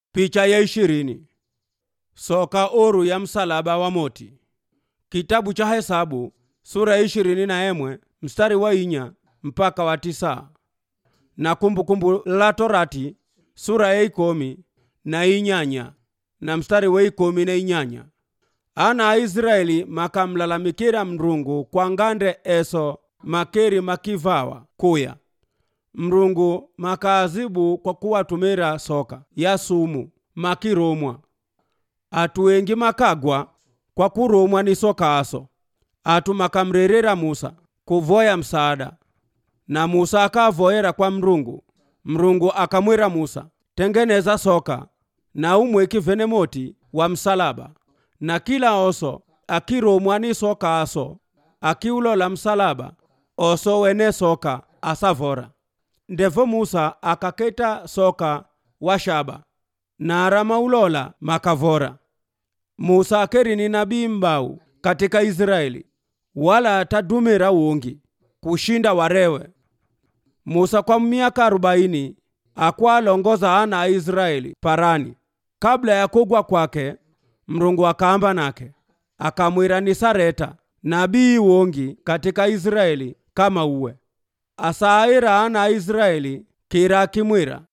Picha ya ishirini soka oru ya msalaba wa moti kitabu cha hesabu sura ya ishirini na emwe mstari wa inya mpaka wa tisa na kumbukumbu la torati sura ya ikomi na inyanya na mstari wa ikomi na inyanya ana aisraeli makamlalamikira mrungu kwa ngande eso makeri makivawa kuya mrungu makaazibu kwa kuwatumira soka ya sumu makirumwa atu wengi makagwa kwa kurumwa ni soka aso atu makamrerera musa kuvoya msaada na musa akavoyera kwa mrungu mrungu akamwira musa tengeneza soka na umweki venemoti wa msalaba na kila oso akirumwa ni soka aso akiulola msalaba oso wene soka asavora ndevo musa akaketa soka wa shaba na aramaulola makavora musa akeri ni nabii mbau katika israeli wala tadumira wungi kushinda warewe musa kwa miaka arobaini akwalongoza ana a israeli parani kabla ya kugwa kwake mrungu akaamba nake akamwira ni sareta nabii wongi katika israeli kama uwe asaira ana a israeli kira akimwira